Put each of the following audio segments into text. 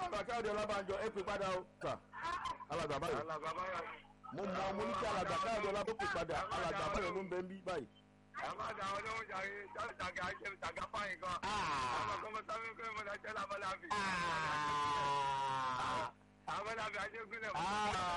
alàgbà káyọ̀dé ọlábànjọ ẹ pè padà o. sà alàgbà báyọ̀ alàgbà báyọ̀ mo mọ mo ní kí alàgbà káyọ̀dé ọlábànjọ pè padà alàgbà báyọ̀ ló ń bẹ ń bí báyìí. ẹ má da àwọn olóhùn jàre jàgà àjẹ jàgà fáyín gan. ọmọ kan mo sábẹ́ pé mo lọ jẹ́ lábọ́lábì. abọ́lábì ajégúnlẹ̀ mo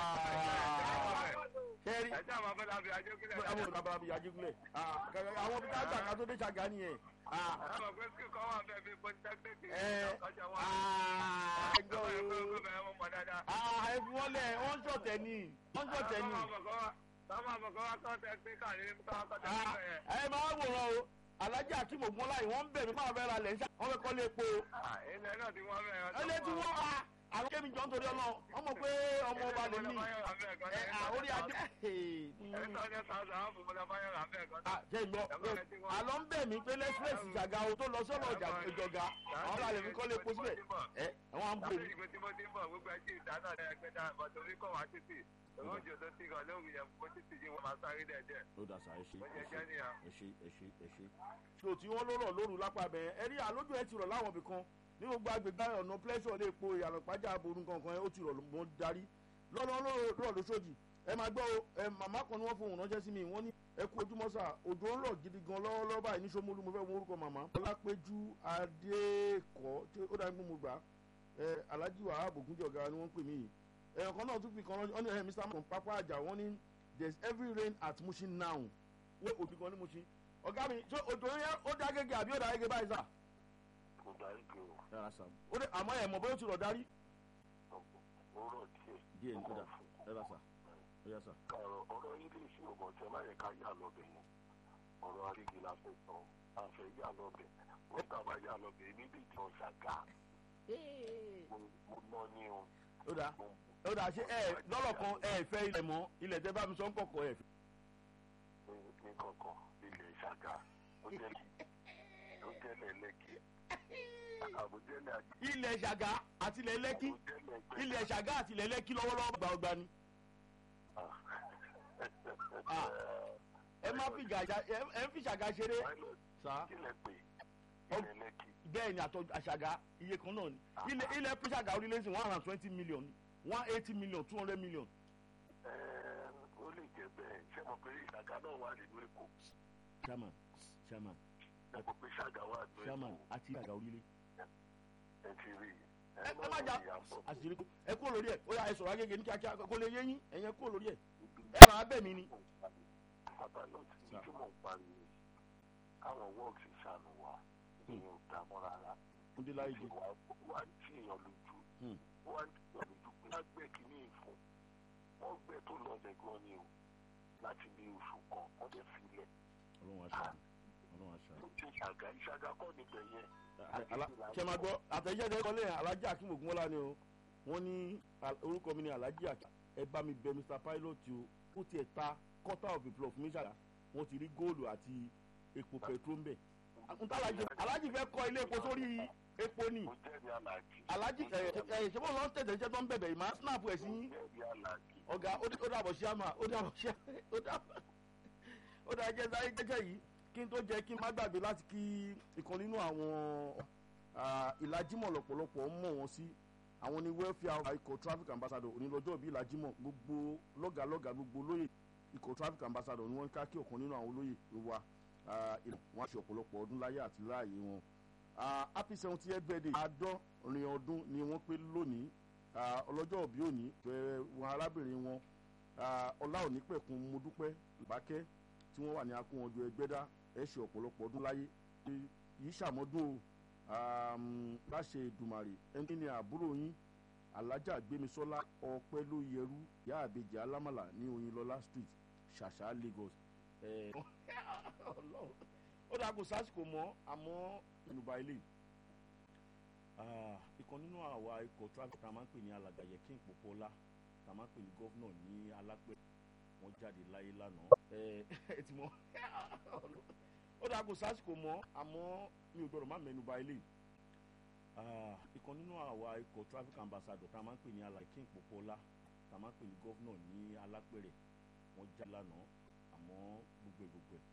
kẹ́rí ẹ jẹ́ àwọn abọ́lábì ajégúnlẹ̀. àwọn olùdàbàbí ajígúnlẹ̀ àwọn bí káàgbà kan tó dé ṣàgá nìyẹn. ẹ mọ̀ pé skul kan wà bẹ́ẹ̀ bí polytechnic ẹ ọjọ́ wọn. ẹjọ́ ẹ mọ̀ pé o bẹ́ẹ̀ mo mọ̀ dáadáa. ẹ fi wọ́n lẹ̀ wọ́n ń ṣọ̀tẹ̀ ni wọ́n ń ṣọ̀tẹ̀ ni. Báwo àbọ̀kọ́ wa kọ́ tẹ́kíníkà ní káwọn kọ́ tẹ́kíníkà yẹn? ẹ máa wòran o alájà akim ogunmọ́lá yìí wọ́n ń bẹ̀ mí máa fẹ́ ra lẹ̀ ń ṣá wọ́n fẹ́ kọ́ lé epo. Ilẹ̀ náà ti wọ́n bẹ̀rẹ̀. ẹ lé tí wọ́n wá àwọn kémi jọ ń torí ọlọ́ wọ́n mọ̀ pé ọmọ ọba lè ní ẹ orí adé. Ẹ̀ẹ́dọ́ ní sàzà àwọn fòmọdé báyọ̀ rà bẹ́ẹ̀ kan. jẹ́ ìgbọ́ àlọ́ ń bẹ̀ mí pé lẹ́sírẹ́sì ìjàgà o tó lọ sọ́nà ìjọga àwọn ọba lè fi kọ́ lé epo síbẹ̀ ẹ wọ́n á ń bò mí. Ìgbé tí mo ti ń bọ̀ gbogbo ẹtí ìdáná ẹ̀ gbé dá ọ̀tọ̀ orí kọ̀ wá títì. Òun jò tó ti rọ̀ lórí yẹn fún títì yìí wọ́n máa sáré dẹ̀ díẹ̀. ó dà sá ẹ ṣe Bó ṣe ẹ jẹ́ ṣe nìyà. ẹ ṣe ẹ ṣe ẹ ṣe. so tí wọ́n ló rọ̀ lóru lápá bẹ́ẹ̀ ẹ rí àlójú ẹ ti rọ̀ láwọn ibì kan ní gbogbo agbègbè ọ̀nà pleasure lè po ìyànà pàjá aborun kankan ẹ ó ti rọ̀ mọ́ darí lọ́nà rọ̀ lóṣòdì ẹ máa gbọ́ o ẹ màmá kan ni wọ́n fohùn ránṣẹ́ sí mi wọ́n ní ẹ kú ojúmọ́ sà òjò ń rọ̀ gidi gan lọ́wọ́lọ́wọ́ báyìí ní Ṣómólú mo fẹ́ mọ orúkọ màmá ọlápẹ́jú adékọ́ tí ó dáa ń gbé mo gbà ẹ alhaji wahab ogunjọga ni wọ́n ń pè mí yìí ẹ̀yàn kan náà tún fi kan ránṣẹ́ ẹ mr man pápá àjà wọ́n ní there is every rain at Mushin now wọ́n òbí kan ní Mushin ọ̀gá mi ṣé òjò yẹn ó dá gẹ́gẹ́ àbí ó dá gẹ́gẹ́ báyìí sà. kò dárí gbé o yàrá sàm ó dé àmọ́ ẹ̀ mọ̀ bóyá ó ti rọ̀ darí. ó rọ̀ díẹ̀. díẹ̀ ní kódà yàrá sà yàrá sà. ọ̀rọ̀ ọ̀rọ̀ ilé iṣẹ́ ọmọ tẹ má yẹ ká yà lọ́bẹ̀ yẹn ọ̀rọ̀ arígi la fẹ́ sọ àfẹ́ yà lọ́bẹ̀ wọ́n tà bá yà lọ́bẹ̀ níbi tí wọ́n ṣàgá mo ná ní o. ó dà ó dà ṣé ẹ lọ́rọ̀ kan ẹ fẹ́ ilẹ̀ mọ́ ilẹ̀ tẹ́ bá mi sọ ń kọ̀kọ̀ ẹ̀. ní kọ̀kọ̀ ilẹ̀ ṣàgá ó jẹ́ ó jẹ́lẹ̀ lẹ́kì àbújẹ́lẹ̀ àti ilẹ̀ ṣàgá àti ilẹ̀ lẹ́kí àbújẹ́lẹ̀ ilẹ̀ ṣàgá àti ilẹ̀ lẹ́kí lọ́wọ́lọ́wọ́ gbà ọgbà ni. Ah. ẹ má fi gàjà ẹ ẹ ń fi ṣàgá ṣeré. sà kílẹ̀ pé ilẹ̀ lẹ́kì bẹ́ẹ̀ ni àtọ́ àṣàgá iye kan náà ni ilẹ̀ ilẹ̀ fi ṣàgá orílẹ̀ sí one hundred and twenty million one eighty million two hundred million. ó lè jẹ́ bẹ́ẹ̀ ṣé mo pé ìṣàgá náà wà nínú èkó chairman chairman ṣé mo pé ṣàgá wà nínú chairman èkó àti ṣàgá orílẹ̀. ẹ ti rí i. ẹ ẹ má jà àṣírí kú ẹ kúrò lórí ẹ ó yà ẹ sọ̀rọ̀ agége ní kíákíá kó lè yé yín ẹ̀yẹn kúrò lórí ẹ ẹ máa bẹ̀ mí ni. bàbá náà ti ní kí mò ń pariwo káwọn wọ́ọ̀kì ṣàánú wa ìyẹn ò dá mọ́ rárá. ó dé láyé jẹ. wà wà ń tí èèyàn lójú Hmm. wà ń tí èèyàn lójú pé wọ́n gbẹ́ kínní ìfún wọ́n gbẹ́ tó lọ lẹ́gàn ni o láti bí oṣù kan wọ́n dẹ̀ fi lẹ̀. ọlọ́run aṣáájú ọlọ́run aṣáájú. ìṣàgà ìṣàgà kọ́ níbẹ̀ yẹn. ṣe máa gbọ́ àtẹ̀jẹ́ tẹ́ kọ́lé alájí akim ogunmọ́lá ni o wọ́n ní al- orúkọ mi ni alájí akim ẹ bá mi bẹ mr pilot o ó tiẹ̀ ta quarter of a plot fún mi ṣàlá wọ́n ti rí góòlù àti epo petrol ń bẹ̀. ntàlájì alájí fẹ́ kọ́ ilé epo sórí epo ni mo jẹ́rìí aláàjì. alájí ẹ̀ ẹ̀ ṣe bọ́ lọ́n tẹ̀tẹ̀ iṣẹ́ tó ń bẹ̀bẹ̀ yìí máa snap ẹ̀ sí mo yín jẹ́rìí aláàjì. ọ̀gá ó ó dàbọ̀ sí àmà ó dàbọ̀ sí ó dàbọ̀ ó dàbọ̀ jẹ́ sáré jẹ́jẹ́ yìí kí n tó jẹ́ kí n má gbàgbé láti kí ìkan nínú àwọn ah, ìlàjímọ̀ lọ́pọ̀lọpọ̀ ń mọ̀ wọ́n sí àwọn ní welfare ikọ̀ traffic ambassador onílọ́jọ́ bíi ìlàjímọ̀ gbogbo lọ́gàlọ́gà gbogbo olóyè ikọ̀ traffic ambassador ni wọ́n ń ká kí ọ̀kan nínú àwọn olóyè wa ah, ilẹ̀ wọn á ṣe ọ̀pọ̀lọpọ̀ ọdún láyé àti láàyè wọn Ah, happy seventy eight birthday àádọ́rin ọdún ni wọ́n pé lónìí Ah, ọlọ́jọ́ òbí òní fẹ́ wọn arábìnrin wọn Ah, ọlá òní pẹ̀kun mo dúpẹ́ ìbákẹ́ tí wọ́n wà ní akóhànjọ ẹgbẹ́dá ẹ̀ ṣe ọ̀pọ̀lọpọ̀ ọdún láyé yìí ṣàmọ́dún o láṣẹ ìdùmàrè ẹni ní àbúrò yín alájà gbémisọ́lá ọpẹ́ ló yẹrú ìyá àbèjì alámàlà ní oyinlọ́lá street ṣàṣà lagos. Eh, Ọlọ́run. ó dáa kò sásìkò mọ́ àmọ́ yorùbá ilé ìkan nínú àwa ikọ̀ traffic tá a máa ń pè ní alàgbàyẹ kí n pòpọ̀ ọlá tá a máa ń pè ní gọ́vnọ̀ ní alápẹ̀ wọ́n jáde láyé lánàá ẹ ẹ ti mọ̀ ó dáa kò sásìkò mọ́ àmọ́ mi ò gbọ́dọ̀ má mẹ́nu ba ilé ìkan nínú àwa ikọ̀ traffic ambassador tá a máa ń pè ní alàgbàyẹ kí n pòpọ̀ ọlá tá a máa ń pè ní gọ́vnọ̀ ní alápẹ̀rẹ̀ wọ́n jáde lánàá àmọ́ gbogbo ẹ̀ gbogbo ẹ̀